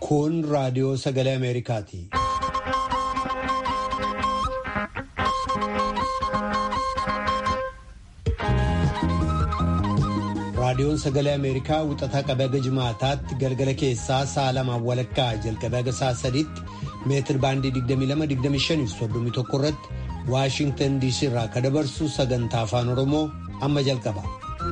Kun raadiyoo sagalee Ameerikaati. Raadiyoon sagalee Ameerikaa wixataa qabee haga jimaataatti galgala keessaa sa'a lamaan walakkaa jalqabee haga sa'a sadiitti meetir baandii 22-25 irratti Waashintan DC irraa kan dabarsu sagantaa afaan Oromoo amma jalqaba.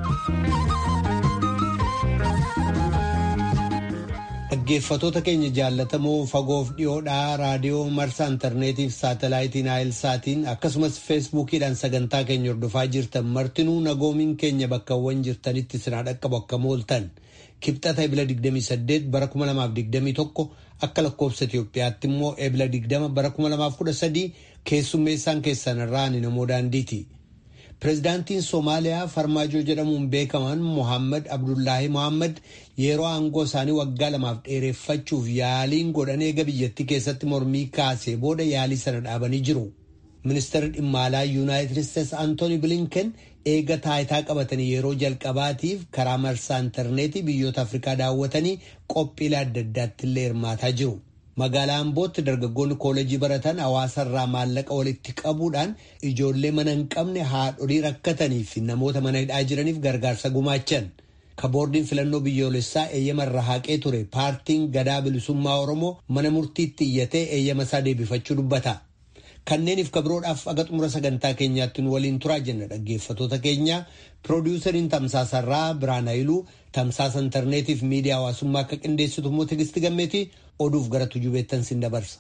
Dhaggeeffatoota keenya jaallatamoo fagoof dhiyoodhaa raadiyoo marsaa intarneetiif saatalaayitiin saatiin akkasumas feesbuukiidhaan sagantaa keenya hordofaa jirtan martinuu nagoomiin keenya bakkawwan jirtanitti sinaa dhaqqabu akka mooltan kibxata ebila 28 bara 2021 akka lakkoofsa Itoophiyaatti immoo ebila 20 bara 2013 keessummeessaan keessan irraa ni namoo daandiiti. Pireezidaantiin Somaaliyaa Farmaajoo jedhamuun beekaman Mohaammed Abdullaahi Mohaammed yeroo aangoo isaanii waggaa lamaaf dheereffachuuf yaaliin godhan eega biyyattii keessatti mormii kaasee booda yaalii sana dhaabanii jiru. Ministeerri dhimma alaa Yuunaayitid Isteetsi Antooni Bilinken eega taayitaa qabatanii yeroo jalqabaatiif karaa marsaa intarneetii biyyoota Afrikaa daawwatanii qophiilee adda addaatti illee hirmaataa jiru. Magaalaa Ambootti dargaggoonni kooleejii baratan hawaasarraa maallaqa walitti qabuudhaan ijoollee mana hin qabne haadholii rakkatanii fi namoota mana hidhaa jiraniif gargaarsa gumaachan. Kaboordiin filannoo biyyoolessaa eeyyama irra haqee ture paartiin gadaa bilisummaa Oromoo mana murtiitti iyyatee eeyyama isaa deebifachuu dubbata. Kanneeniif kabiroodhaaf aga xumura sagantaa keenyaatti nu waliin turaa jenna dhaggeeffatoota keenya piroodiwusariin tamsaasarraa Biraan Hayiluu tamsaasa intarneetiif miidiyaa hawaasummaa akka qindeessitu immoo Tigisti Gammeetii oduuf gara tujubeettan sin dabarsa.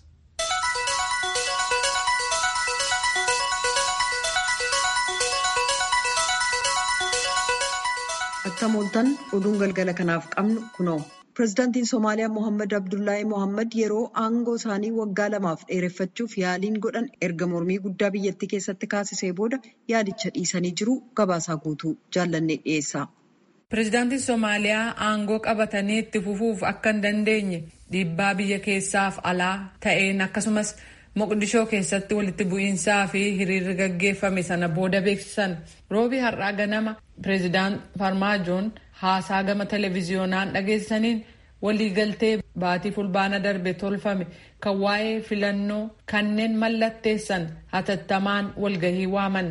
Akka mooltan oduun galgala kanaaf qabnu kunoo. Pireezidaantiin Somaaliyaa Mohaammed Abdullaahi Mohaammed yeroo aangoo isaanii waggaa lamaaf dheereffachuuf yaaliin godhan erga mormii guddaa biyyattii keessatti kaasisee booda yaadicha dhiisanii jiru gabaasaa guutuu jaallannee dhiyeessa. Pireezidaantiin Somaaliyaa aangoo qabatanii itti fufuuf akka hin dandeenye dhiibbaa biyya keessaaf alaa ta'een akkasumas Moqdishoo keessatti walitti bu'iinsaa fi hiriirri gaggeeffame sana booda beeksisan roobii har'aa ganama pireezidaant Farmaajoon haasaa gama televiziyoonaan dhageessaniin waliigaltee baatii fulbaana darbe tolfame kan waa'ee filannoo kanneen mallatteessan hatattamaan walgahii waaman.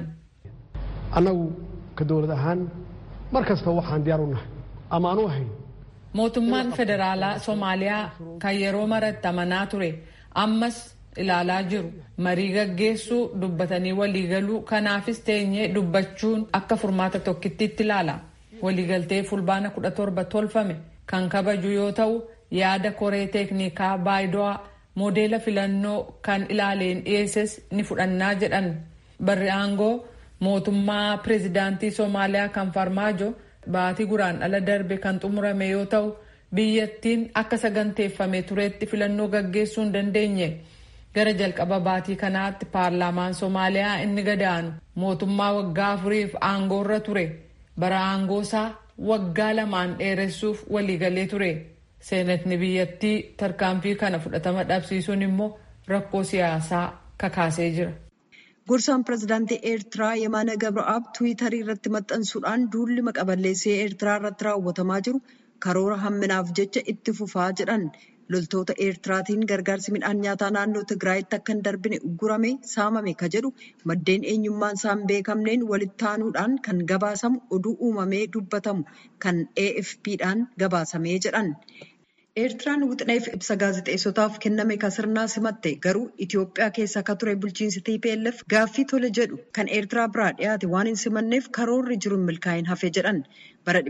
Annagu ka dowlad ahaan mar kasta waxaan diyaar u nahay ama anu ahayn. Mootummaan federaalaa Soomaaliyaa kan yeroo maratti amanaa ture ammas ilaalaa jiru marii gaggeessuu dubbatanii waliigaluu kanaafis teenyee dubbachuun akka furmaata tokkittiitti ilaala. waliigaltee fulbaana kudha torba tolfame kan kabaju yoo ta'u yaada koree teeknikaa baayido'aa moodeela filannoo kan ilaaleen dhiyeesses ni fudhannaa jedhan barri aangoo mootummaa pireezidaantii soomaaliyaa kan farmaajo baatii guraan ala darbe kan xumurame yoo ta'u biyyattiin akka saganteeffame tureetti filannoo gaggeessuu hin dandeenye gara jalqaba baatii kanaatti paarlaamaan soomaaliyaa inni gadaanu mootummaa waggaa afuriif aangoorra ture. bara aangoosaa waggaa lamaan dheeressuuf waliigalee ture seenatni biyyattii tarkaanfii kana fudhatama dhabsiisuun immoo rakkoo siyaasaa kakaasee jira. Gorsaan pireezidaantii Eertiraa Yemaana Gabraa'aab Tiwiitarii irratti maxxansuudhaan duulli maqaballeessee Eertiraa irratti raawwatamaa jiru karoora hamminaaf jecha itti fufaa jedhan loltoota Eertiraatiin gargaarsi midhaan nyaataa naannoo Tigraayitti akka hin darbine uggurame saamame ka jedhu maddeen eenyummaan isaa hin beekamneen walitti aanuudhaan kan gabaasamu oduu uumamee dubbatamu kan AFP'dhaan gabaasamee jedhan. Eertiraan wixineef ibsa gaazexeessotaaf kenname kan sirnaa simatte garuu Itoophiyaa keessa akka ture bulchiinsi TPLF gaaffii tole jedhu kan Eertiraa biraa dhiyaate waan hin simanneef karoorri jiru hin milkaa'in hafe jedhan. Bara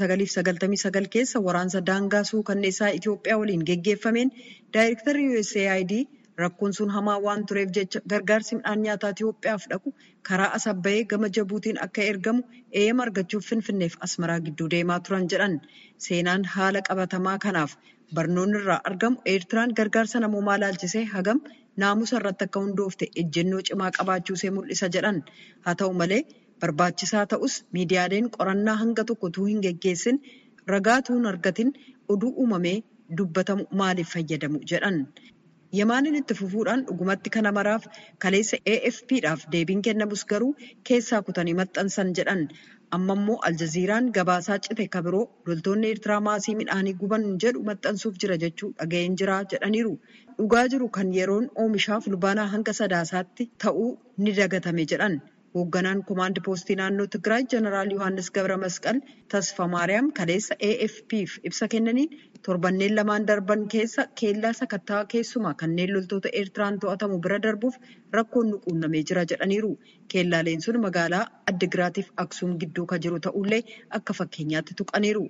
1999 keessa waraansa daangaa suukanneessaa Itoophiyaa waliin geggeeffameen daayirektarri USAID rakkoon sun hamaa waan tureef jecha gargaarsi midhaan nyaataa Itoophiyaaf dhaqu karaa asabbayee gama jabuutiin akka ergamu eeyyama argachuuf finfinneef asmaraa gidduu deemaa turan jedhan. Seenaan haala qabatamaa kanaaf barnoonni irraa argamu Eertiraan gargaarsa namoomaa laalchisee hagam naamusa irratti akka hundoofte ejjennoo cimaa qabaachuusee mul'isa jedhan. Haa ta'u malee barbaachisaa ta'us miidiyaaleen qorannaa hanga tokko utuu hin geggeessin ragaa utuu hin argatin oduu uumamee dubbatamu maaliif fayyadamu jedhan. Yamaanin itti fufuudhaan dhugumatti kana maraaf kaleessa AFPdhaaf deebiin kennamus garuu keessaa kutanii maxxansan jedhan. Amma immoo Aljaziiraan gabaasaa cite kabiroo loltoonni Eertiraa maasii midhaanii guban jedhu maxxansuuf jira jechuu dhaga'een jira jedhaniiru. Dhugaa jiru kan yeroon oomishaa fulbaanaa hanga sadaasaatti ta'uu ni dagatame jedhan. Hoogganaan koomaand poostii naannoo Tigraay Jeneraal Yohaannis Gabra Masqal Tasfa Maariyaam kaleessa AFPf ibsa kennaniin torbanneen lamaan darban keessa keellaa sakattaa keessumaa kanneen loltoota Eertiraan to'atamu bira darbuuf rakkoon nu quunnamee jira jedhaniiru. Keellaaleen sun magaalaa Addigiraatiif Aksuum gidduu kan jiru ta'ullee akka fakkeenyaatti tuqaniiru.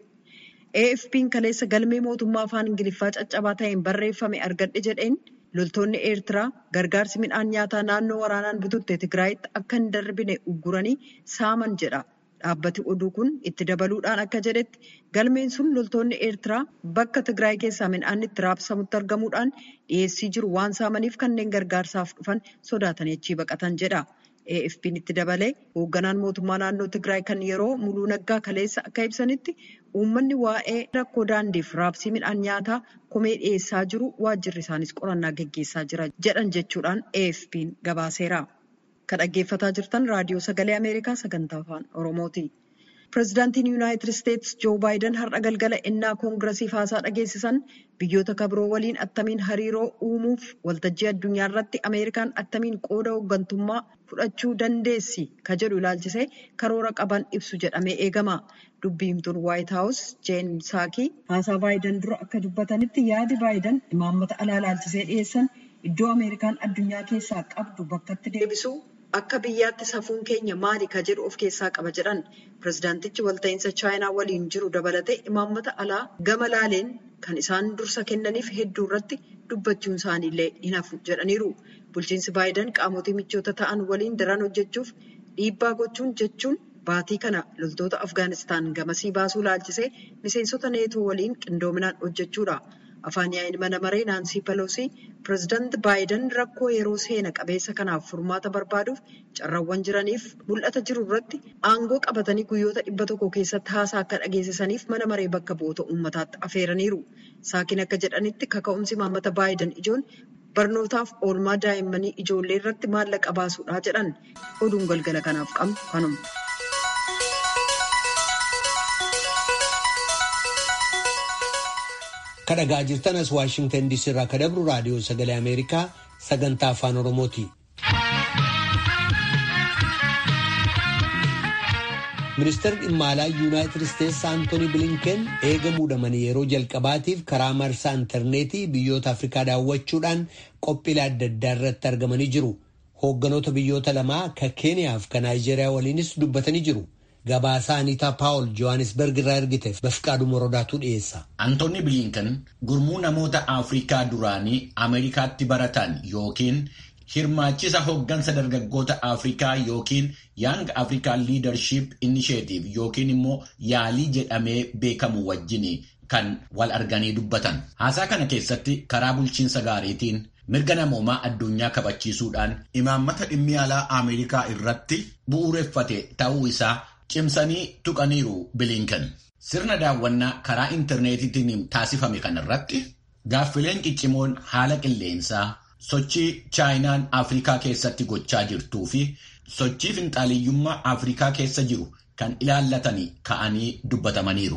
AFP'n kaleessa galmee mootummaa afaan Ingiliffaa caccabaa ta'een barreeffame argadhe jedheen loltoonni Eertiraa gargaarsi midhaan nyaataa naannoo waraanaan bututte Tigraayitti akka hin darbine ugguranii saaman jedha. Dhaabbati oduu kun itti dabaluudhaan akka jedhetti galmeen sun loltoonni Eertiraa bakka Tigraay keessaa midhaan itti raabsamutti argamuudhaan dhiyeessii jiru waan saamaniif kanneen gargaarsaaf dhufan sodaatanii achii baqatan jedha. AFP'n itti dabalee hoogganaan mootummaa naannoo Tigraay kan yeroo muluu naggaa kaleessa akka ibsanitti uummanni waa'ee rakkoo daandiif raabsii midhaan nyaataa komee dhiyeessaa jiru waajjirri isaanis qorannaa gaggeessaa jira jedhan jechuudhaan AFP'n gabaaseera. Kan dhaggeeffataa jirtan raadiyoo sagalee Ameerikaa sagantaa afaan Oromooti. Pireezidaantiin Yuunaayitid Isteetsi Joo Baayiden har'a galgala innaa koongiresiif haasaa dhageessisan biyyoota kabiroo waliin attamiin hariiroo uumuuf waltajjii addunyaa irratti Ameerikaan attamiin qooda hooggantummaa fudhachuu dandeessi ka jedhu ilaalchisee karoora qaban ibsu jedhamee eegama. Dubbiimtuun Waayit Haawus Jeen Saakii haasaa Baayiden dura akka dubbatanitti yaadi Baayiden imaammata alaa ilaalchisee dhiyeessan iddoo Ameerikaan addunyaa keessaa qabdu bakkatti deebisuu akka biyyaatti safuun keenya maali ka jedhu of keessaa qaba jedhan pirezidaantichi walta'iinsa chaayinaa waliin jiru dabalatee imaammata alaa gama laaleen kan isaan dursa kennaniif hedduu irratti dubbachuun isaaniillee hin hafu jedhaniiru. Bulchiinsi Baayiden qaamotii michoota ta'an waliin daran hojjechuuf dhiibbaa gochuun jechuun baatii kana loltoota Afgaanistaan gamasii baasuu laalchisee miseensota neetoo waliin qindoominaan hojjechuudha. Afaan yaa'iin mana maree Naansii Peloosii pireezidaanti Baayiden rakkoo yeroo seena qabeessa kanaaf furmaata barbaaduuf carraawwan jiraniif mul'ata jiru irratti aangoo qabatanii guyyoota dhibba tokko keessatti haasaa akka dhageessisaniif mana maree bakka bu'oota uummataatti afeeraniiru. Saakiin akka jedhanitti kaka'umsi imaammata Baayiden ijoon barnootaaf oolmaa daa'immanii ijoollee irratti maallaqa baasuudha jedhan oduun galgala kanaaf qabnu kanuma. kadhagaa jirtan as waashingtan diisii irraa ka dabru raadiyoo sagalee ameerikaa sagantaa afaan oromooti. ministeerri dhimma alaa yuunaayitid isteetsi aantooni bilinken eega muudamanii yeroo jalqabaatiif karaa marsaa intarneetii biyyoota afrikaa daawwachuudhaan qophiilee adda addaa irratti argamanii jiru. hoogganoota biyyoota lamaa ka keeniyaaf ka naayijeeriyaa waliinis dubbatanii jiru. Gabaasaa Aniitaa Paawul Johannesburg irraa ergiteef Bafqaaduu Morodaatu dhiyeessa. Antoonni Bilinkan gurmuu namoota Afrikaa duraanii Ameerikaatti baratan yookiin hirmaachisa hooggansa dargaggoota Afrikaa yookiin Young African Leadership Initiative yookiin immoo yaalii jedhamee beekamu wajjin kan wal arganii dubbatan. Haasaa kana keessatti karaa bulchiinsa gaariitiin mirga namoomaa addunyaa kabachiisuudhaan imaammata dhimmi alaa Ameerikaa irratti bu'uureffate ta'uu isaa cimsanii tuqaniiru bilinkan sirna daawwannaa karaa intarneetiitiin taasifame kanarratti gaaffileen ciccimoon haala qilleensaa sochii chaayinaan afrikaa keessatti gochaa jirtuu fi sochii finxaaliyyummaa afrikaa keessa jiru kan ilaallatanii ka'anii dubbatamaniiru.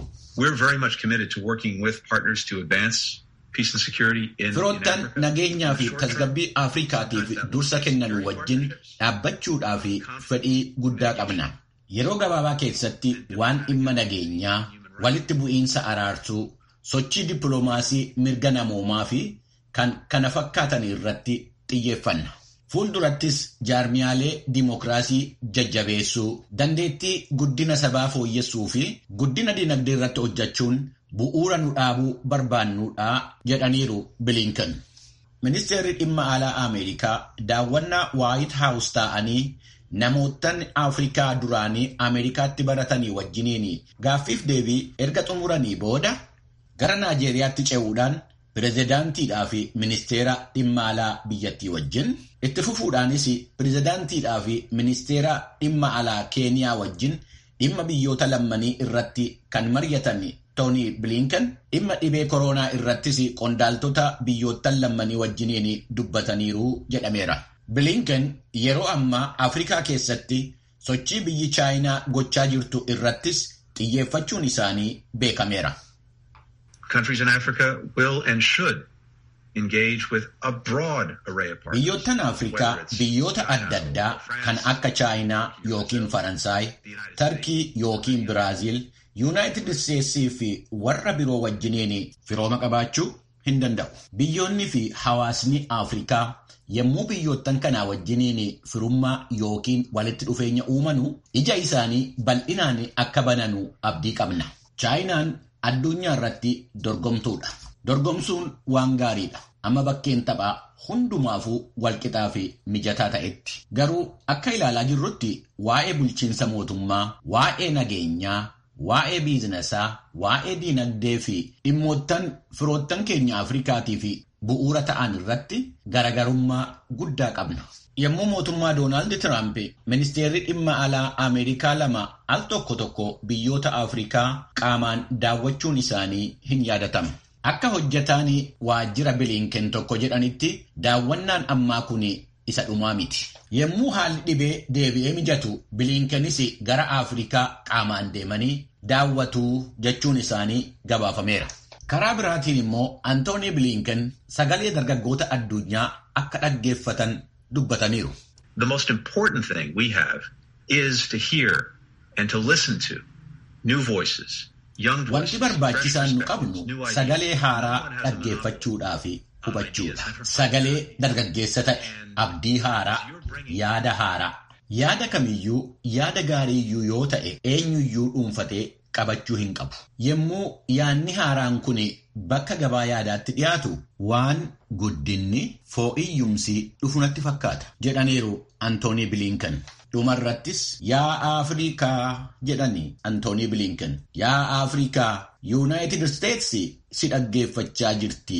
Firoottan nageenyaa fi tasgabbii Afrikaatiif dursa kennan wajjin dhaabbachuudhaa fi fedhii guddaa qabna. Yeroo gabaabaa keessatti waan dhimma nageenyaa, walitti bu'iinsa araarsuu, sochii dippiloomaasii mirga namoomaa fi kan kana fakkaatan irratti xiyyeeffanna. Fuuldurattis jaarmiyaalee dimokiraasii jajjabeessuu, dandeettii guddina sabaa fooyyessuu fi guddina dinagdee irratti hojjechuun bu'uura nu dhaabuu barbaannuudha jedhaniiru bilinkan. Ministeerri dhimma alaa Ameerikaa daawwannaa Waayit Haawus taa'anii namootan Afrikaa duraanii Ameerikaatti baratanii wajjiniin gaaffiif deebii erga xumuranii booda gara Naajeeriyaatti ce'uudhaan pirezidaantiidhaa fi ministeera dhimma alaa biyyattii wajjin itti fufuudhaanis pirezidaantiidhaa fi ministeera dhimma alaa Keeniyaa wajjin dhimma biyyoota lammanii irratti kan mari'atan Tooni Bilinken dhimma dhibee koronaa irrattis qondaaltota biyyoottan lammanii wajjiniin dubbataniiru jedhameera. Bilinken yeroo ammaa Afrikaa keessatti sochii biyyi Chaayinaa gochaa jirtu irrattis xiyyeeffachuun isaanii beekameera. Biyyoottan Afrikaa biyyoota adda addaa kan akka Chaayinaa yookiin Faransaay, Tarkii yookiin Biraaziil, Yuunaayitid Isteetsii fi warra biroo wajjiniin firooma qabaachuu hin danda'u. Biyyoonni fi hawaasni Afrikaa yommuu biyyoottan kanaa wajjiniin firummaa yookiin walitti dhufeenya uumanu ija isaanii bal'inaan akka bananu abdii qabna. Chaayinaan addunyaa irratti dorgomtuudha. Dorgomsuun waan gaariidha. Amma bakkeen taphaa hundumaafuu walqixaa fi mijataa ta'etti. Garuu akka ilaalaa jirrutti waa'ee bulchiinsa mootummaa, waa'ee nageenyaa, waa'ee biizinasaa, waa'ee diinagdee fi dhimmoottan firoottan keenya Afrikaatii fi bu'uura ta'an irratti garagarummaa guddaa qabna. Yommuu mootummaa Doonaald Tiraamp ministeerri dhimma alaa Ameerikaa lama al tokko tokko biyyoota Afrikaa qaamaan daawwachuun isaanii hin yaadatamu. Akka hojjetaan waajjira Bilinken tokko jedhanitti daawwannaan ammaa kun isa dhumaa miti. Yommuu haalli dhibee deebi'ee mijatu Bilinkenis gara Afrikaa qaamaan deemanii daawwatuu jechuun isaanii gabaafameera. Karaa biraatiin immoo Antoonii Bilinken sagalee dargaggoota addunyaa akka dhaggeeffatan dubbataniiru. The most important thing we have is to hear and to listen to new voices. Wanti barbaachisaan nu qabnu sagalee haaraa dhaggeeffachuudhaa fi hubachuudha. Sagalee dargaggeessa ta'e, abdii haaraa, yaada haaraa. Yaada kamiyyuu yaada gaariiyyuu yoo ta'e eenyuyyuu dhuunfatee qabachuu hin qabu. Yommuu yaadni haaraan kun bakka gabaa yaadaatti dhiyaatu waan guddinni foo'iyyumsii dhufu natti fakkaata jedhaniiru Antoonii Bilinken. Dhumarrattis yaa Afrikaa jedhani Antoonii Bilinken. Yaa Afrikaa Yuunaayitid Isteetsi si dhaggeeffachaa jirti.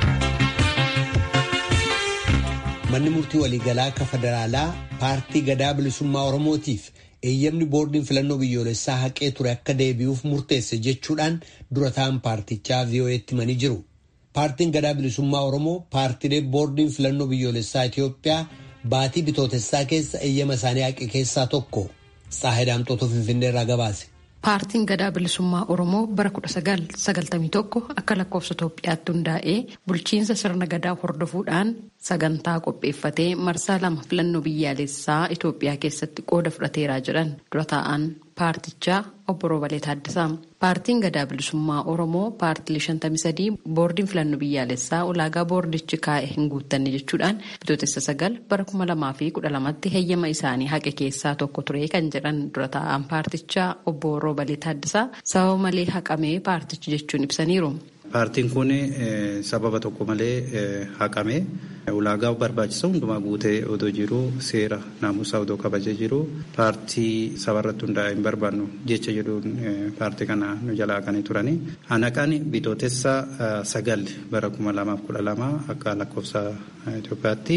Manni murtii waliigalaa akka federaalaa paartii gadaa bilisummaa Oromootiif eeyyamni boordiin filannoo biyyoolessaa haqee ture akka deebi'uuf murteesse jechuudhaan dura ta'an paartichaa VOA'tti himanii jiru. Paartiin gadaa bilisummaa Oromoo paartiilee boordiin filannoo biyyoolessaa Itoophiyaa baatii bitootessaa keessa eeyyama isaanii haqe keessaa tokko Saahidaamxootu Finfinnee irraa gabaase. Paartiin gadaa bilisummaa Oromoo bara 1991 akka lakkoofsa Itoophiyaatti hundaa'ee bulchiinsa sirna gadaa hordofuudhaan sagantaa qopheeffatee marsaa lama filannoo biyyaalessaa Itoophiyaa keessatti qooda fudhateeraa jedhan dura taa'an paartichaa obbo Roobalee Taaddasaa. Paartiin gadaa bilisummaa Oromoo paartilee 53 boordiin filannoo biyyaalessaa ulaagaa boordichi kaa'e hin guuttanne jechuudhaan bitootessa sagal bara 2012tti heeyyama isaanii haqe keessaa tokko ture kan jedhan dura taa'an paartichaa obbo Roobalee Taaddasaa sababa malee haqamee paartichi jechuun ibsaniiru. Paartiin kun sababa tokko malee haqame ulaagaa barbaachisa hundumaa guutee odoo jiru seera naamusaa odoo kabajee jiru paartii sabarratti hundaa'e hin barbaannu jecha jedhuun paartii kana nu jalaa haqanii turani. Hanaqaan bitootessa sagal bara kuma lamaaf kudha lama akka lakkoofsa Itoophiyaatti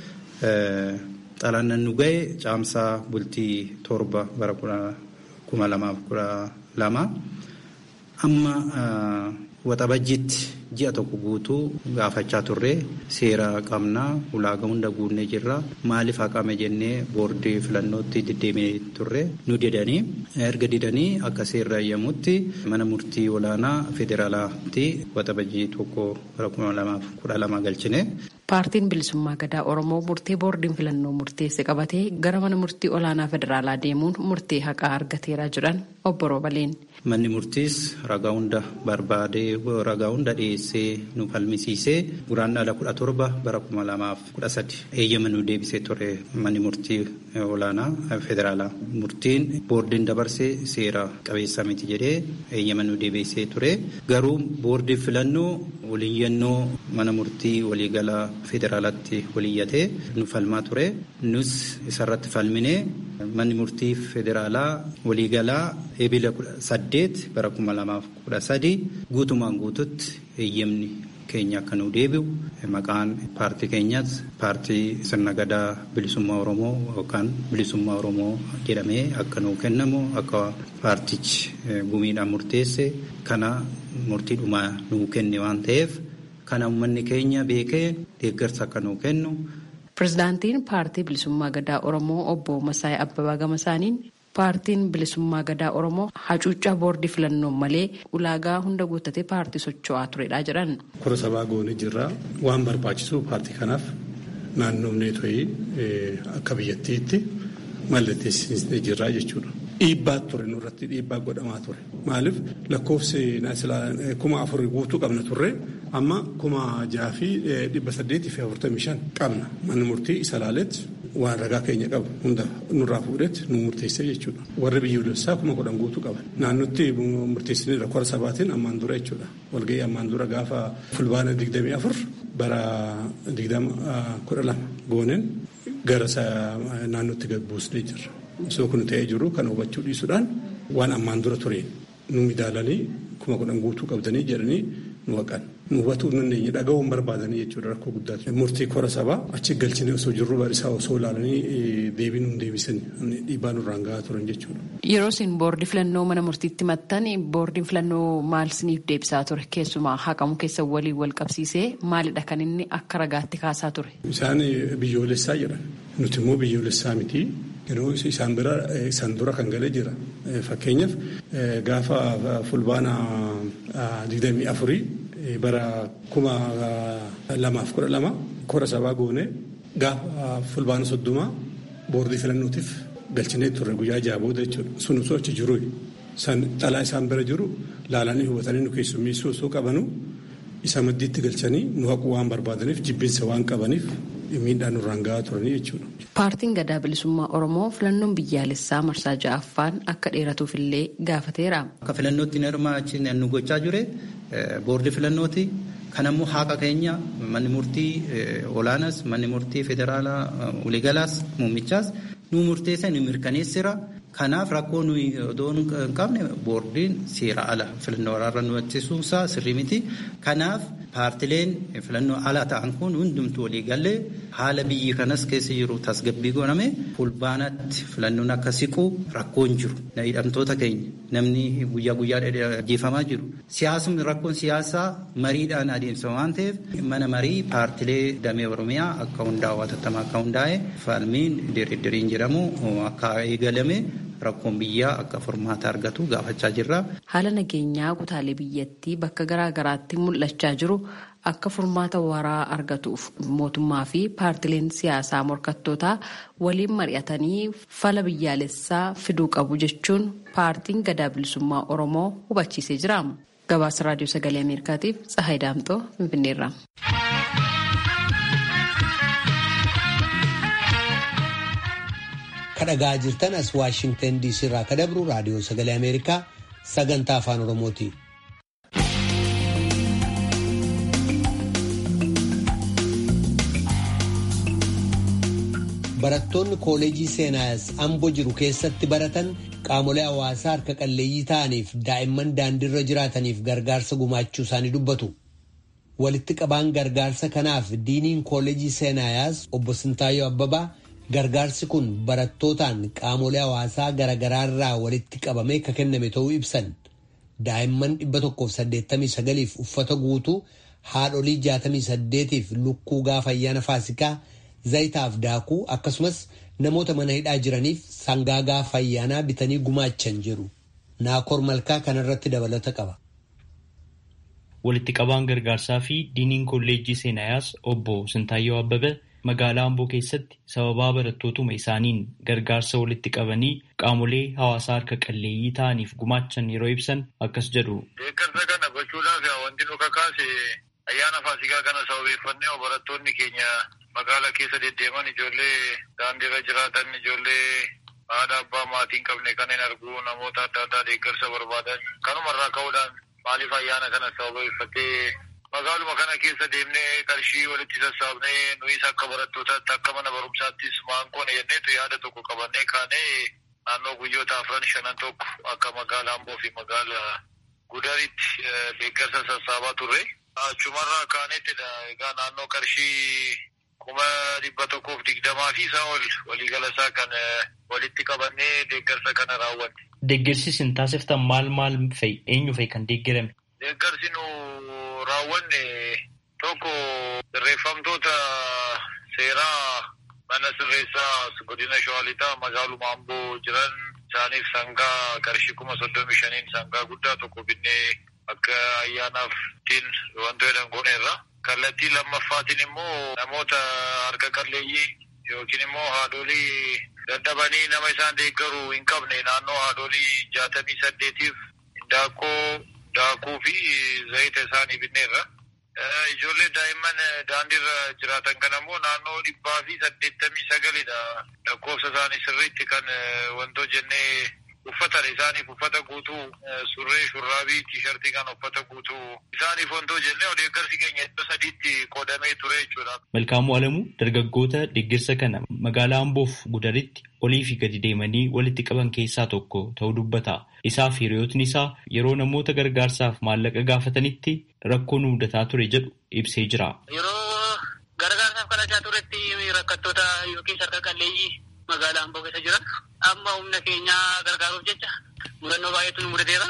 xalaannan nu ga'e caamsaa bultii torba bara kuma lamaaf kudha lama amma waxabajjiitti ji'a tokko guutuu gaafachaa turre seera qabnaa ulaagaa hunda guunnee jirra maaliif haqame jennee boordii filannootti deddeemee turre nu didanii erga didanii akka seerri eeyyamutti mana murtii olaanaa federaalaatti waxabajjii tokko bara kuma lamaaf kudha lama galchine. Paartiin bilisummaa gadaa Oromoo murtee boordiin filannoo murteesse qabatee gara mana murtii olaanaa federaalaa deemuun murtee haqaa argateera jedhan obbo Roobaleen. Manni murtiis ragaa hunda barbaadee ragaa hunda dhiyeessee nu falmisiisee guraandhala kudha torba bara kuma lamaaf kudha sadi eeyyama nu deebisee ture manni murtii olaanaa federaalaa. Murtiin boordiin dabarsee seera qabeessa miti jedhee eeyyama nu deebisee ture garuu boordiin filannoo waliyyannoo mana murtii waliigalaa federaalatti waliyyatee nu falmaa ture nus isarratti falminee manni murtii federaalaa waliigalaa eebila saddeet bara kuma lamaaf kudha sadi guutumaan guututti eeyyamni keenya akka nu deebi'u maqaan paartii keenyas paartii sirna gadaa bilisummaa Oromoo yookaan bilisummaa Oromoo jedhamee akka nuu kennamu akka paartichi gumiidhaan murteesse kana murtiidhuma nuu kenne waan ta'eef kana uummanni keenya beekee deeggarsa akka nuu kennu. Pireezidaantiin paartii bilisummaa gadaa Oromoo obbo Masaayii Abbabaa Gamasaaniin paartiin bilisummaa gadaa Oromoo hacuuccaa boordii filannoon malee ulaagaa hunda guuttatee paartii socho'aa turedha jedhan. Kora sabaa goonee jirra waan barbaachisu paartii kanaaf naannoomnee to'ii akka biyyattiitti mallatteessisnee jirra jechuudha. Dhiibbaa ture nurratti dhiibbaa godhamaa ture. Maaliif lakkoofsi kuma afur guutuu qabna turre amma kuma jaha fi dhibba saddeetii fi afurtamii shan qabna. Manni murtii isa laaletti waan ragaa keenya qabu hunda nurraa fuudhetti nu murteessee jechuudha. Warri biyyoolessaa kuma kudhan guutuu qaban. Naannotti murteessiniirra kora sabaatiin ammaan dura jechuudha. Walgahii ammaan dura gaafa fulbaana digdamii afur bara digdama kudha lama gooneen gara naannootti gad buusnee jirra. Osoo kun ta'ee jiru kan hubachuu dhiisuudhaan waan ammaan dura tureen nu midaalanii kuma kudhan guutuu qabdanii jedhanii nu haqan. Nu hubatuu nu dandeenye dhaga'uun barbaadanii jechuudha rakkoo guddaatu. Murtii kora sabaa achi galchinee osoo jirru barisaa osoo ilaalanii deebii nu deebisan dhiibbaa nurraan gahaa turan jechuudha. Yeroo isin boordii filannoo mana murtiitti maxxan boordiin filannoo maal isiniif deebisaa ture keessumaa haqamu keessa waliin wal qabsiisee maalidha kan inni akka ragaatti kaasaa ture. Isaan biyyoolessaa jedhan nuti immoo biyyoolessaa miti. Yeroo isaan bira isaan dura kan galee jira. Fakkeenyaaf gaafa fulbaana digdamii afurii bara kuma lamaaf kudha lama kora sabaa goone gaafa fulbaana soddomaa boordii filannootiif galchinee turre guyyaa jaha booda jechuudha. Sun osoo achi jiru xalaa isaan bira jiru laalanii hubatanii nu keessummeessuu osoo qabanu isa maddiitti galchanii nu haquu waan barbaadaniif jibbinsa waan qabaniif miidhaan nurraan gahaa turanii jechuudha. Paartiin gadaa bilisummaa Oromoo filannoon biyyaalessaa marsaa ja'affaan akka dheeratuuf illee gaafateera. Akka filannootti hirmaachiin nu gochaa jire boordii filannooti. Kanammoo haqa keenya manni murtii olaanaas manni murtii federaalaa waliigalaas muummichaas nu murteessa nu mirkaneessira. Kanaaf rakkoo nuyi odoo hin qabne boordiin seera ala filannoo waraarra nu ittisuusaa sirrii miti. Kanaaf paartileen filannoo ala ta'an kun hundumtuu walii galee haala biyyi kanas keessa jiru tasgabbii godhame fulbaanatti filannoon akka siqu rakkoon jiru. Hidhamtoota keenya namni guyyaa guyyaa ajjeefamaa jiru. Siyaasni rakkoon siyaasaa mariidhaan adeemsa waan ta'eef mana marii paartilee damee Oromiyaa akka hundaa'u hatattamaa akka hundaa'e falmiin diriiriin jedhamu akka eegalame rakkoon biyyaa akka furmaata argatu gaafachaa jirra. Haala nageenyaa kutaalee biyyattii bakka garaa garaatti mul'achaa jiru akka furmaata waraa argatuuf mootummaa fi paartileen siyaasaa morkattootaa waliin mari'atanii fala biyyaalessaa fiduu qabu jechuun paartiin gadaa bilisummaa Oromoo hubachiisee jira. Gabaasa raadiyoo sagalee Ameerikaatiif Tsahaay Daamtoo Finfinneerra. kadhagaa jirtan as waashingtan diisii irraa ka dabru raadiyoo sagalee ameerikaa sagantaa afaan oromooti. barattoonni kooleejii seenaayas amboo jiru keessatti baratan qaamolee hawaasaa harka qalleeyyii ta'aniif daa'imman daandiirra jiraataniif gargaarsa gumaachuu isaanii dubbatu. walitti qabaan gargaarsa kanaaf diiniin kooleejii seenaayaas obbo Sintaayyoo Abbabaa gargaarsi kun barattootaan qaamolee hawaasaa garaagaraa irraa walitti qabamee kan kenname ta'uu ibsan daa'imman 189f uffata guutuu haadholii 68f lukkuu gaafa ayyaana faasikaa zayitaaf daakuu akkasumas namoota mana hidhaa jiraniif sangaa gaafa ayyaanaa bitanii gumaachan jiru naakor malkaa kanarratti dabalata qaba. walitti qabaan gargaarsaa fi diiniin kolleejjii seenaayaas obbo Sintaayyoo Abbabee magaalaa Amboo keessatti sababaa barattootuma isaaniin gargaarsa walitti qabanii qaamolee hawaasaa harka qalleeyyii ta'aniif gumaachan yeroo ibsan akkas jedhu. Deeggarsa kana gochuudhaaf wanti nu kakaase ayyaana faasikaa kana sababeeffannee barattoonni keenya magaalaa keessa deddeeman ijoollee daandiirra jiraatan ijoollee haadha abbaa maatiin qabne kanneen arguu namoota adda addaa deeggarsa barbaadan kanumarraa ka'uudhaan maaliif ayyaana kana sababeeffatee magaaluma kana keessa deemnee qarshii walitti sassaabnee nuyis akka barattootaatti akka mana barumsaattis maankoon jenneetu yaada tokko qabannee kaanee naannoo guyyoota afran shanan tokko akka magaalaa Amboo fi magaalaa Gudaritti deeggarsa sassaabaa turre. Achumarraa kaanettidha. Egaa naannoo qarshii kuma dhibba tokkoof digdamaa fi isaa ol waliigalasaa kan walitti qabannee deeggarsa kana raawwanne. Deeggarsi isin taasiftan maal maal fa'i? Eenyu fa'i kan deeggarame? Deeggarsi nu raawwanne tokko sirreeffamtoota seeraa mana sirreessaa godina Shawaalixaa magaaluma Amboo jiran isaaniif sangaa qarshii kuma soddomii shaniin sangaa guddaa tokko binnee akka ayyaanaaf ittiin wanto jedhan gooneerra. Kallattii lammaffaatiin immoo namoota harka qalleeyyii yookiin immoo haadholii dadhabanii nama isaan deeggaru hin qabne naannoo haadholii jaatamii saddeetiif daakkoo daakuu fi zayita isaanii binneerra. Ijoollee daa'imman daandiirra jiraatan kan ammoo naannoo dhibbaa fi saddeettamii sagalidha. Lakkoofsa isaanii sirriitti kan wantoo jennee uffatan isaaniif uffata guutuu surree shurraabii tiishartii kan uffata guutuu isaaniif wantoo jennee deeggarsi keenya iddoo sadiitti qoodamee ture jechuudha. Malkaamuu Alamuu dargaggoota deeggarsa kana magaalaa Amboof Gudaritti olii fi gadi deemanii walitti qaban keessaa tokko ta'uu dubbata. Isaa fi hiriyootni isaa yeroo namoota gargaarsaaf maallaqa gaafatanitti rakkoo nu mudataa ture jedhu ibsee jira. Yeroo gargaarsaaf kadhachaa turetti rakkattoota yookiin harka qalleeyyii magaalaa Amboo keessa jiran amma humna keenyaa gargaaruuf jecha mudannoo baay'eetu nu mudateera.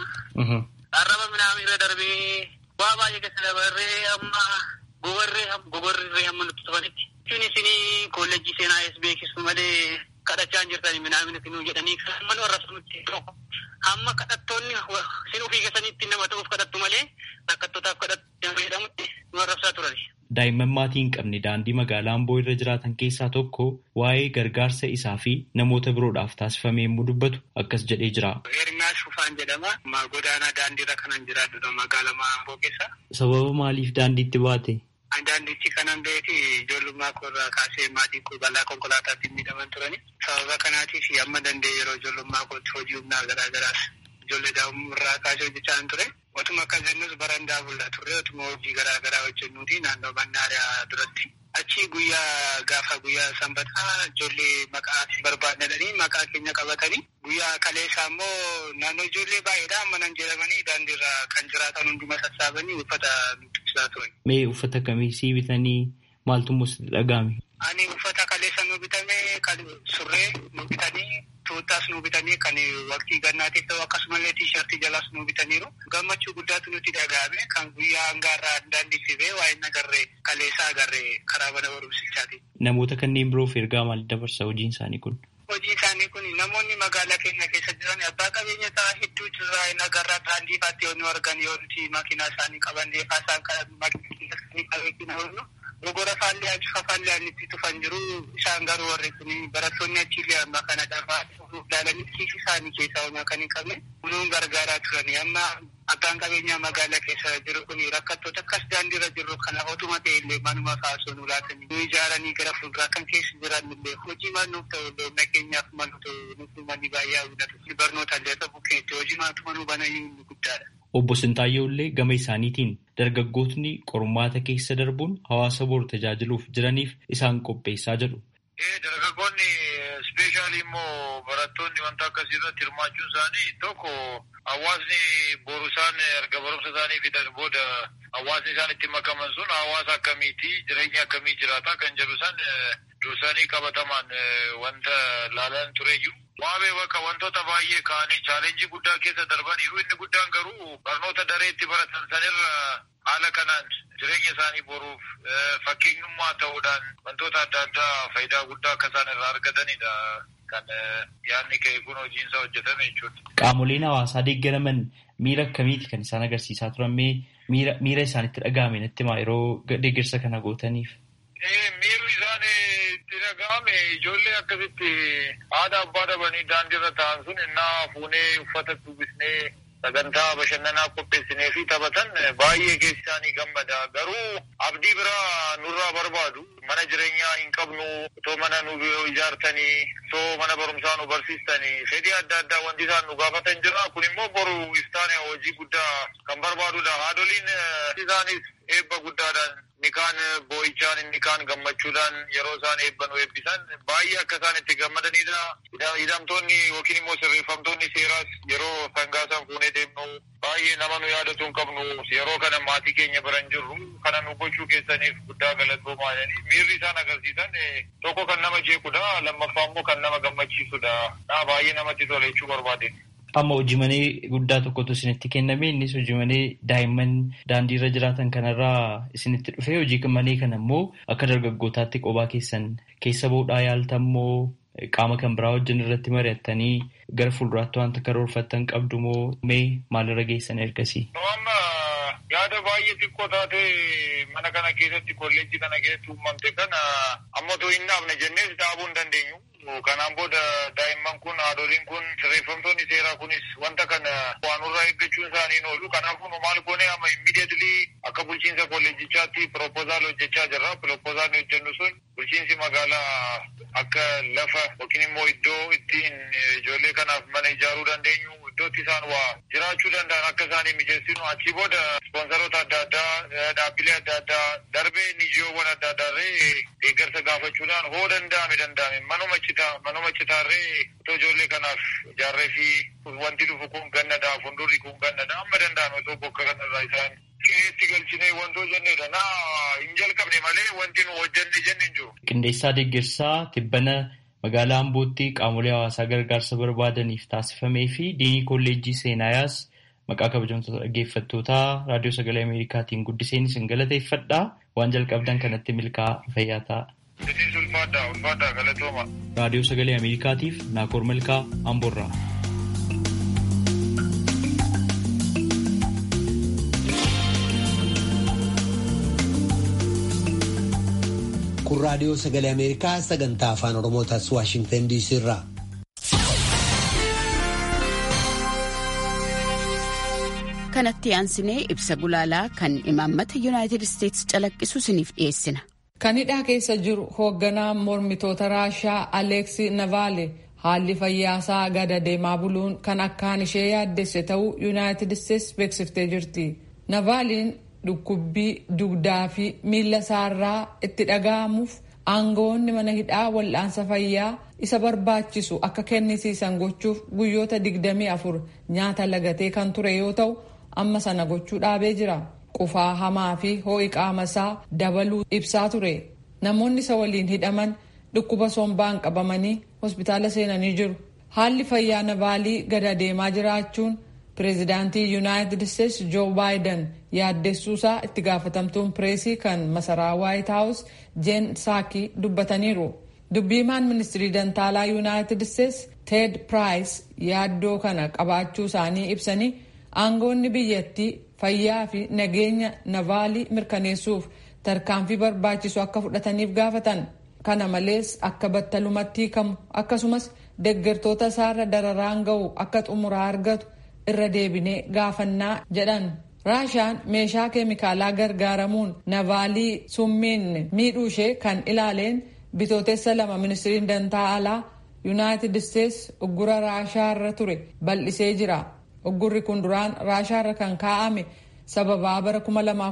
Arraba midhaan irra darbee waa baay'ee keessa dabarree amma gobarree gogorree hamma nutti tufanitti. Jechuun isinii kolleejjii seenaa es beeksisu malee kadhachaa hin jirtani midhaan isinuu jedhanii kan mana warra sanutti hamma kadhattoonni isin ofii keessanitti nama ta'uuf kadhattu malee rakkattootaaf kadhattu jedhamutti nu arrabsaa turani. Daa'imman maatii hin qabne daandii magaalaa Amboo irra jiraatan keessaa tokko waa'ee gargaarsa isaa fi namoota biroodhaaf taasifame yommuu dubbatu akkas jedhee jira. Hirnaa Shufaan jedhama. Godaanaa daandiirra kanan jiraatudha magaalaa Amboo keessa. Sababa maaliif daandiitti baate? Daandiitti kanan beeti ijoollummaa koorraa kaasee maatiin koo balaa konkolaataatti miidhaman turani. Sababa kanaatiif amma danda'e yeroo ijoollummaa kootti hojii humnaa garaa garaas ijoollee daa'imummaa kaasee hojjechaa ture. Otuma akka jennus barandaa bullaa turre otuma hojii garaa garaa hojjennuuti naannoo mannaariyaa duratti. Achi guyyaa gaafa guyyaa sanbataa ijoollee maqaa barbaadanii maqaa keenya qabatanii guyyaa kaleessaa immoo naannoo ijoollee baay'eedha manan jedhamanii daandiirra kan jiraatan hunduma sassaabanii uffata nutti ibsaa turan. Mee uffata akkamii sii bitanii maaltu immoo dhaga'ame? Ani uffata kaleessa nu bitame kan surree nu bitanii tuuttaas nu bitanii kan waqtii gannaatiif ta'u akkasumallee tiishartii jalaas nu bitaniiru. Gammachuu guddaatu nutti dhaga'ame kan guyyaa hangaarraa daandiitti ba'e waa'ee agarree kaleessaa agarree karaa mana barumsichaati. Namoota kanneen biroof ergaa maal dabarsa hojiin isaanii kun? Hojiin isaanii kun namoonni magaalaa keenya keessa jiran abbaa qabeenya ta'aa hedduu jirraa hin agarraa daandii faatti yoo nu argan yoo nuti makiinaa isaanii qaban deefaa isaan makiinaa isaanii qabeetiin Gogora faallee achi faallee itti tufan jiru isaan garuu warri kun barattoonni achiillee amma kana dhabaa ilaalanii kiisi isaanii keessaa homaa kan hin qabne kunuun gargaaraa turani amma abbaan qabeenyaa magaalaa keessa jiru kun rakkattoota akkas daandiirra jiru kana otuma ta'e illee manuma kaasuu nu laatanii nu ijaaranii gara fuulduraa kan keessa jiran illee hojii maal ta'u illee humna keenyaaf malu ta'u nuti manni baay'ee hawwatu barnoota illee ta'u keetti hojii maatuma nu banayyuu guddaadha. Obbo Sintaayyoo illee gama isaaniitiin dargaggootni qormaata keessa darbuun hawaasa boru tajaajiluuf jiraniif isaan qopheessaa jedhu. Dargaggoonni ispeeshaalii immoo barattoonni wanta akkasii irratti hirmaachuun isaanii tokko hawaasni boru isaan erga barumsa isaanii fidan booda hawaasni isaan itti makaman sun hawaasa akkamiiti jireenya akkamii jiraata kan jedhu san dursanii qabatamaan wanta laalan tureyyuu. Waabee bakka wantoota baay'ee ka'anii chaalenjii guddaa keessa darbaniiru inni guddaan garuu barnoota dareetti baratan sanirra haala kanaan jireenya isaanii boruuf fakkeenyummaa ta'uudhaan wantoota adda addaa faayidaa guddaa akka isaan irraa argatanidha. Kan yaadni ka'e kun hojiinsa hojjetame jechuudha. Qaamoleen hawaasaa deeggaraman miira akkamiiti kan isaan agarsiisaa turan mee miira isaanitti dhaga'ame natti himaa yeroo deeggarsa kana gootaniif? Miirri isaan itti dhaga'ame ijoollee akkasitti haadha abbaa dhabanii daandiirra taa'an sun innaa fuunee uffata uffisnee sagantaa bashannanaa qopheessinee fi taphatan baay'ee keessi isaanii gammada. Garuu abdii biraa nurraa barbaadu. Mana jireenyaa hin qabnu, otoo mana nu ijaartanii, otoo mana barumsaa nu barsiistanii, fedhii adda addaa wanti isaan nu gaafatan jira. Kun immoo boru iftaan hojii guddaa kan barbaadudha. Haadholiin isaanis eebba guddaadhaan inni kaan boo'ichaan inni kaan gammachuudhaan yeroo isaan eebban eebbisan baay'ee akka isaan itti gammadanidha. Hidhamtoonni yookiin immoo sirreeffamtoonni seeraas yeroo sangaa isaan fuunee deemnu baay'ee nama nu yaadatu hin qabnu yeroo kana maatii keenya bira hin jirru kana nu gochuu keessaniif guddaa galatoomaa jedhanii miirri isaan agarsiisan tokko kan nama jeequdha lammaffaa immoo kan nama gammachiisudha. Baay'ee namatti tola jechuu barbaade. Amma hojii guddaa tokkotu isinitti kenname innis hojii daa'imman daandii irra jiraatan kanarraa isinitti dhufe hojii manee kana immoo akka dargaggootaatti qophaa keessan keessa bahuudhaa yaaltammoo qaama kan biraa wajjin irratti mari'attanii gara fuulduraatti wanta karoorfattan qabdu moo mee maalirra geessan ergasii? Amma yaada baay'ee xiqqoo taate mana kana keessatti kolleejjii kana keessatti uumamte kana amma otoo hin dhaabne jennees dhaabuu hin dandeenyu. Kanaan booda daa'imman kun haadholiin kun sirreeffamtoonni seeraa kunis wanta kana waanurraa eeggachuun isaanii oolu. Kanaafuu maal goone amma immediately akka bulchiinsa kolleejichaatti piroopozaal hojjechaa jirra. Piroopozaal hojjennu sun bulchiinsi magaalaa akka lafa yookiin immoo iddoo ittiin ijoollee kanaaf mana ijaaruu dandeenyu iddootti isaan waa jiraachuu danda'an akka isaanii mijeessinu achi booda ispoonsaroota adda addaa dhaabbilee adda addaa darbee nijiyoowwan adda addaarree deeggarsa gaafachuudhaan hoo danda'ame danda'ame manuma citaa manuma citaarree otoo ijoollee kanaaf ijaarree fi wanti dhufu kun gannadha fuuldurri kun gannadha amma danda'ame otoo bokka kanarraa isaan qe'eetti galchinee wantoo jennedha naa hin jalqabne malee wanti nu hojjenne jenne hin jiru. Qindeessaa deeggarsaa tibbana magaalaa Ambootti qaamolee hawaasaa gargaarsa barbaadaniif taasifamee fi diinii kolleejjii seenaayaas maqaa kabajamtoota dhaggeeffattootaa raadiyoo sagalee Ameerikaatiin guddiseen isin galateeffadha. Waan jalqabdan kanatti milkaa fayyaa ta'a. Raadiyoo sagalee Ameerikaatiif Naakoor Milkaa Amboorraa. kun raadiyoo sagalee ameerikaa sagantaa afaan oromootaas waashingtan diisii irraa. kanatti aansinee ibsa gulaalaa kan imaammata yuunaayitid isteetsi calaqqisu isiniif dhiyeessina. kan hidhaa keessa jiru hoogganaa mormitoota raashaa aleeksi navaale haalli fayyaasaa gada deemaa buluun kan akkaan ishee yaaddesse ta'uu yuunaayitid isteetsi beeksiftee jirti. navaaliin dhukkubbii dugdaa fi miila isaarraa itti dhaga'amuuf aangawoonni mana hidhaa wal'aansa fayyaa isa barbaachisu akka kennisiisan gochuuf guyyoota 24 nyaata lagatee kan ture yoo ta'u amma sana gochuu dhaabee jira qufaa hamaa fi ho'i qaama isaa dabaluu ibsaa ture namoonni isa waliin hidhaman dhukkuba sombaan qabamanii hospitaala seenanii jiru haalli fayyaa navaalii gada deemaa jiraachuun pireezidaantii yuunaayitid isteetsi joo baayiden yaaddessuusaa itti gaafatamtuun pireesii kan masaraa waayit haawus jeen saakii dubbataniiru dubbiimaan ministirii dantaalaa yuunaayitid isteetsi teed piraayis yaaddoo kana qabaachuu isaanii ibsanii aangoonni biyyattii fayyaa fi nageenya navaalii mirkaneessuuf tarkaanfii barbaachisu akka fudhataniif gaafatan kana malees akka battalumatti hiikamu akkasumas deeggartoota isaarra dararaan ga'u akka xumuraa argatu irra deebinee gaafannaa jedhan raashaan meeshaa keemikaalaa gargaaramuun navaalii summiin miidhuu ishee kan ilaaleen bitootessa lama ministiriin dantaa alaa yuunaayitid isteetsi uggura raashaa irra ture bal'isee jira uggurri kun duraan raashaa irra kan kaa'ame sababaa bara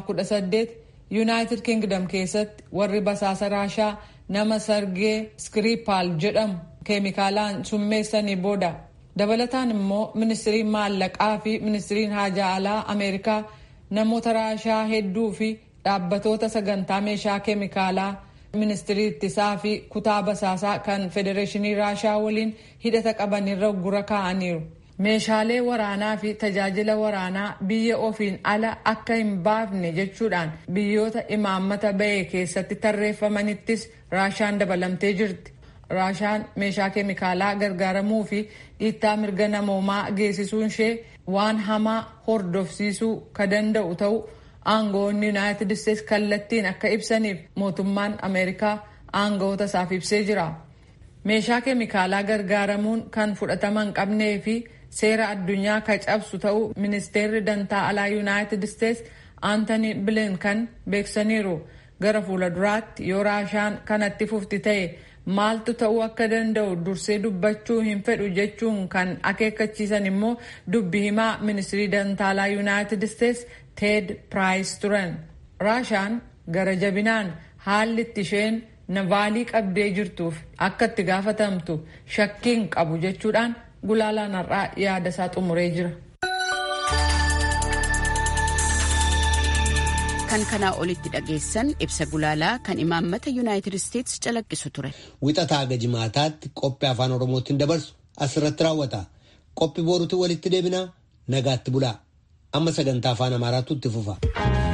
2018 yuunaayitid kingdom keessatti warri basaasa raashaa nama sargee skripal jedhamu keemikaalaan summeessanii booda dabalataan immoo ministiriin maallaqaa fi ministiriin haajaa alaa ameerikaa namoota raashaa hedduu fi dhaabbatoota sagantaa meeshaa keemikaalaa ministirii ittisaa fi kutaa basaasaa kan federeeshinii raashaa waliin hidhata qabanirra uggura kaa'aniiru. meeshaalee waraanaa fi tajaajila waraanaa biyya ofiin ala akka hin baafne jechuudhaan biyyoota imaammata ba'e keessatti tarreeffamanittis raashaan dabalamtee jirti. raashaan meeshaa keemikaalaa gargaaramuu fi dhiittaa mirga namoomaa geessisuun ishee waan hamaa hordofsiisuu ka danda'u ta'uu aangawoonni yuunaayitid isteetsi kallattiin akka ibsaniif mootummaan ameerikaa aangawoota isaaf ibsee jira. meeshaa keemikaalaa gargaaramuun kan fudhatama hin qabnee fi seera addunyaa ka cabsu ta'uu ministeerri dantaa alaa yuunaayitid isteetsi aantanii bilinkan beeksaniiru gara fuula duraatti yoo raashaan kanatti fufti ta'e maaltu ta'uu akka danda'u dursee dubbachuu hin fedhu jechuun kan akeekkachiisan immoo dubbi himaa ministirii dantaalaa yuunaayitid isteetsi teed piraayis turan raashaan gara jabinaan haalli itti isheen navaalii qabdee jirtuuf akka itti gaafatamtu shakkiin qabu jechuudhaan gulaalaan har'aa yaada isaa xumuree jira. kan kanaa olitti dhageessan ibsa gulaalaa kan imaammata yuunaayitid isteetsi calaqqisu ture. Wixataa haga jimaataatti qophii afaan oromootiin dabarsu asirratti raawwata. Qophii boruutti walitti deebinaa nagaatti bulaa. Amma sagantaa afaan amaaraatu itti fufa.